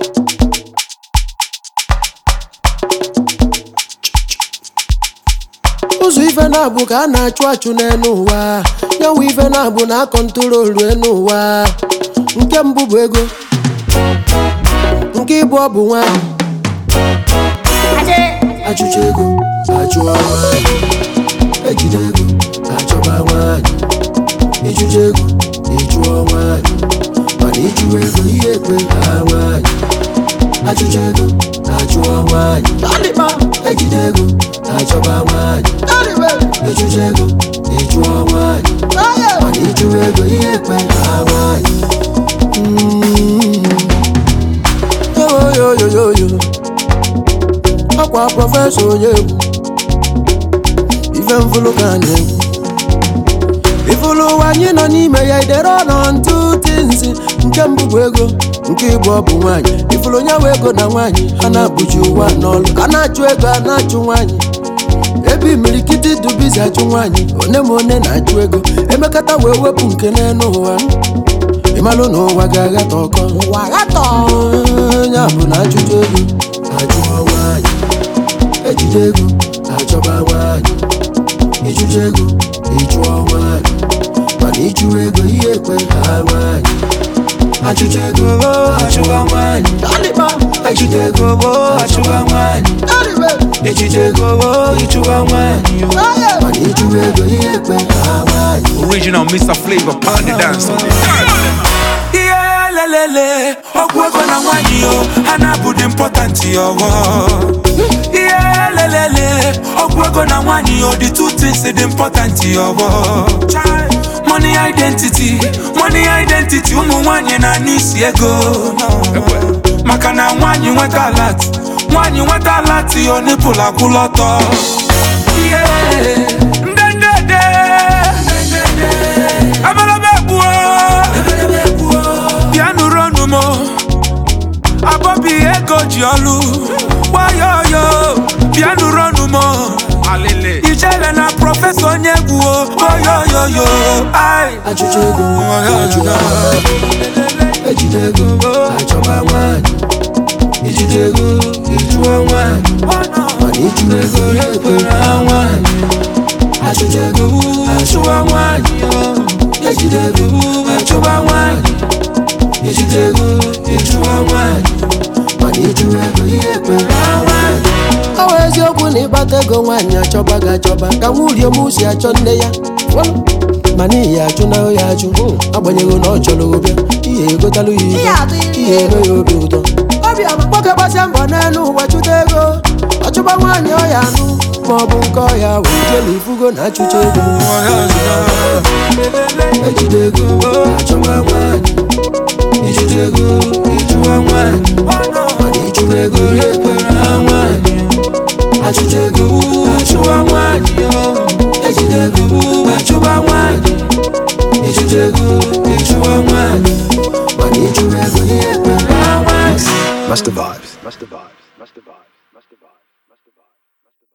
ụzọ ife na-abụ ka a na-achụ achụ n'elu ụwa nyanwa ife na-abụ na akọntrolu elu ụwa nke mbụ bụ ego nke ịbụ ọ bụ nwanyị achụcha ego achụọ nwanyị ejide ego achọba nwanyị ịchụcha ego ịchụọ nwanyị mana ịchụwa ego ihe ekwe ha nwanyị achụcha ego achụọ nwanyị ejide ego achọba nwanyị ịchụcha ego ịchụọ nwanyị mana ịchụwa ego ihe ekwe ha nwanyị yoyoyoyoyo ọkwa prọfesọ onye egwu ife mfụlụ ka anyị egwu ifụlụ ụwa anyị nọ n'ime ya idere ọnọ ntụ tinsi nke mbụ bụ ego nke ịbụ ọ bụ nwaanyị ifụlụ onye nwe ego na nwaanyị ha na-abụji ụwa n'ọlụ a na-achụ ego a na-achụ nwaanyị ebe imirikiti dubizi achụ nwaanyị one ma one na-achụ ego emekata wee wepụ nke n'elu ụwa ịmalụ na ụwa ga-aghata ọkọ ụwa ghatọ ya bụ na achụcha ego achụọ nwaanyị ejide ego achọba nwaanyị ịchụcha ego ịchụọ nwaanyị mana ịchụwa ego ihe ekwe ha nwaanyị achụcha ego achụwa nwaanyị ejide ego achụwa nwaanyị ejide ego ịchụwa nwaanyị mana ịchụwa ego ihe ekwe ha nwaanyị Original Mr. Flavor, pound the dance on ihe lelele ọgwụ ego na nwanyị o ha na-abụdị important ọghọ ihe lelele ọgwụ ego na nwanyị o the two things dị important ọghọ money identity money identity ụmụ nwanyị na-anụ isi ego maka na nwanyị nweta alat nwanyị nweta alat o nipụl akwụla ọtọ ihe ndendede ebelebe egbuo bịa nụrụ ọnụ m abọbi ego ji ọlụ gbayoyo bịa nụrụ ọnụ m Alele. ijele na prọfesọ onye egwu oyoyoyo ai achụcha ego achụwa nwaanyị ejide ego achọba nwaanyị ijide ego ịchụọ nwaanyị mana ịchụrụ ego ya ekwere ha nwaanyị achụcha ego achụwa nwaanyị ejide ego achụba nwaanyị ijide ego ịchụọ nwaanyị mana ịchụrụ ego ihe ekwere ha nwaanyị ọ bụ eziokwu na ịkpata ego nwaanyị achọba gị achọba ka nwurie m si achọ nne ya ma n'ihi achụ na ya achụ agbanyeghị na ọ chọrọ ụbịa ihe egotalụ ya ihe ihe eme ya obi ụtọ nwoke gbasia mbọ n'elu ụwa chụta ego ọchụba nwaanyị ọya anụ ma ọ bụ nke ọya wee jelu ifugo na achụcha ego ejide ego achọba nwaanyị ijide ego ịchụwa nwaanyị mana ịchụwa ego ya ekwere ha nwaanyị achụcha ego achụwa nwaanyị ejide ego achụba nwaanyị ijide ego ịchụwa nwaanyị mana ịchụwa ego ya ekwere ha nwaanyị Master Vibes. Master Vibes.